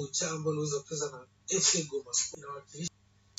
kocha ambao aliweza kucheza na FC Goma Sport inawakilisha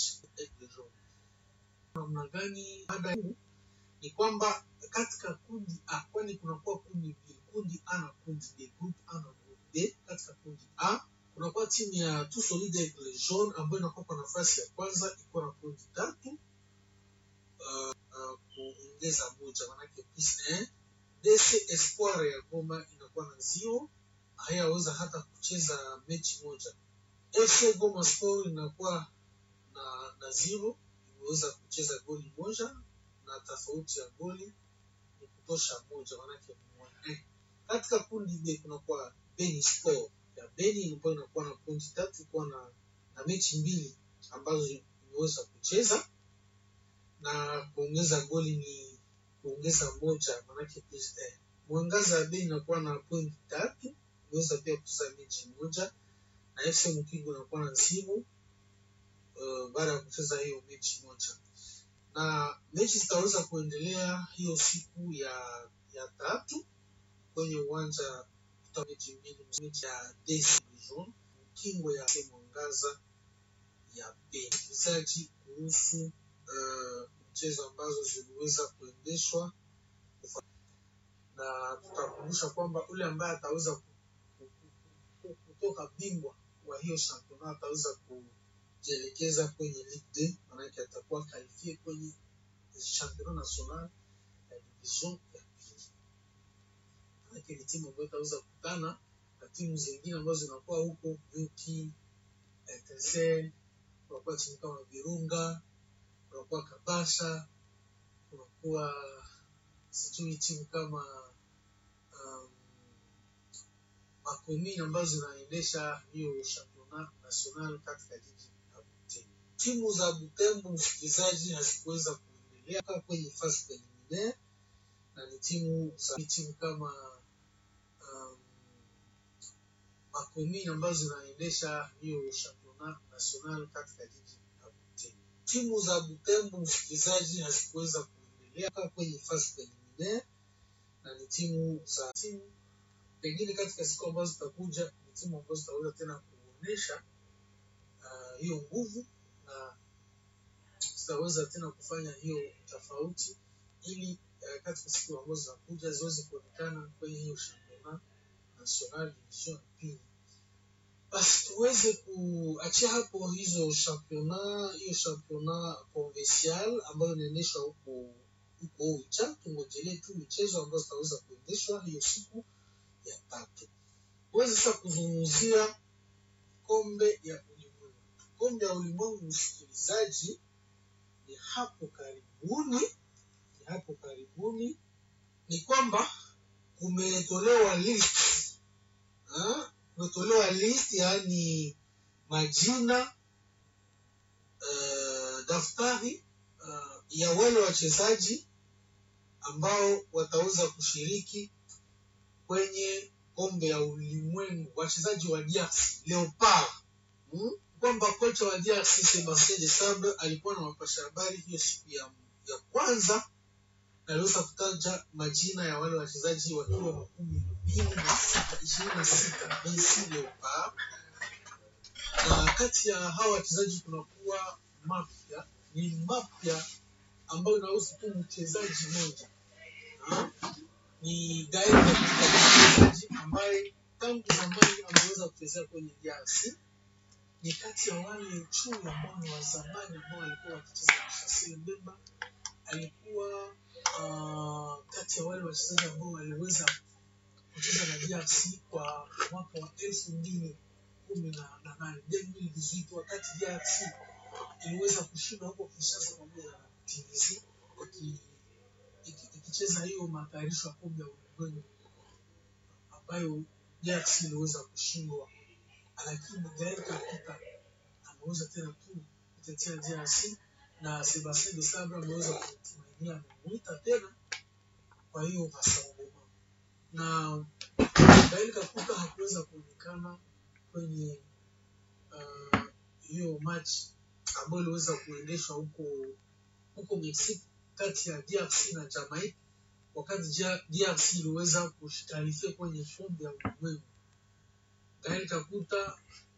namna gani? Baada ni kwamba katika kundi A, kwani kunakuwa kundi B, kundi A na kundi B, group A na group B. Katika kundi A kunakuwa timu ya Tout Solide Aigle Jaune ambayo inakuwa kwa nafasi ya kwanza ikiwa na pointi tatu uh, uh, kuongeza moja, manake plus eh. DC Espoir ya Goma inakuwa na zero, hayaweza hata kucheza mechi moja. FC Goma Sport inakuwa na, na zero, imeweza kucheza goli moja na tofauti ya goli ni kutosha moja, manake moja. Katika kundi B kunakuwa Beni Sport ya Beni ambayo inakuwa na pointi tatu, kuwa na, na mechi mbili ambazo imeweza kucheza na kuongeza goli ni kuongeza moja, manake plus eh. Mwangaza ya Beni inakuwa na pointi tatu, imeweza pia kucheza mechi moja na FC Mukigo inakuwa na zero uh, baada ya kucheza hiyo mechi moja na mechi zitaweza kuendelea hiyo siku ya ya tatu kwenye uwanja kuta mechi mbili, mechi ya DC Dijon kingo ya Mwangaza ya Beni. Mchezaji kuhusu uh, mchezo ambazo ziliweza kuendeshwa, na tutakumbusha kwamba ule ambaye ataweza kutoka bingwa wa hiyo shampiyona ataweza kujielekeza kwenye Ligue 2 maanake atakuwa kalifie kwenye championnat national ya division ya pili. Maanake ni timu ambayo itaweza kukutana na timu zingine ambazo zinakuwa huko Yuki, Etincelle, kunakuwa timu kama Virunga, kunakuwa Kabasha, kunakuwa sijui timu kama um, makomini ambazo zinaendesha hiyo championnat national katika jiji la Butembo. Timu za Butembo, msikilizaji, hazikuweza kuendelea kwenye fasi preliminaire na ni timu za timu kama um, makomini ambazo zinaendesha hiyo championnat national katika jiji la Butembo. Timu za Butembo, msikilizaji, hazikuweza kuendelea kwenye fasi preliminaire na ni timu za timu pengine katika siku ambazo zitakuja ni timu ambazo zitaweza tena kuonyesha hiyo uh, nguvu na zitaweza tena kufanya hiyo tofauti ili uh, katika siku ambazo zinakuja ziweze kuonekana kwenye hiyo championnat national division ya pili. Basi tuweze kuachia hapo hizo championnat, hiyo championnat provincial ambayo inaendeshwa huko huko Oicha. Tungojelee tu michezo ambazo zitaweza kuendeshwa hiyo siku ya tatu. Tuweze sasa kuzungumzia kombe ya ulimwengu. Kombe ya ulimwengu, msikilizaji, ni hapo karibuni, ni hapo karibuni, ni kwamba kumetolewa list ha? kumetolewa list, yaani majina uh, daftari uh, ya wale wachezaji ambao wataweza kushiriki kwenye kombe ya ulimwengu wachezaji wa DRC Leopard hmm? kwamba kocha wa DRC Sebastien de Sabre alikuwa na wapasha habari hiyo siku ya, ya kwanza na aliweza kutaja majina ya wale wachezaji wakiwa makumi mbili na sita ishirini na sita BC Leopard, na kati ya hawa wachezaji kunakuwa mapya ni mapya ambayo inahusu tu mchezaji mmoja ni Gael mchezaji ambaye tangu zamani ameweza kuchezea kwenye DRC. Ni kati ya wale chui ambao ni wa zamani ambao walikuwa wakicheza na Shasil Mbemba. Alikuwa uh, kati ya wale wachezaji ambao waliweza kucheza na DRC kwa mwaka wa elfu mbili kumi na nane wakati DRC iliweza kushinda huko Kinshasa pamoja na TBC ikicheza hiyo matayarisho ya kombe ya ulimwengu ambayo DRC iliweza kushindwa, lakini Gael Kakuta ameweza tena tu kutetea DRC na Sebastien de Sabre ameweza kutumainia, amemuita tena kwa hiyo Masangoma, na Gael Kakuta hakuweza kuonekana kwenye hiyo uh, match ambayo iliweza kuendeshwa huko huko Mexico kati ya DRC na Jamaica wakati DRC iliweza kushtarifia kwenye kombe ya ulimwengu. Gael Kakuta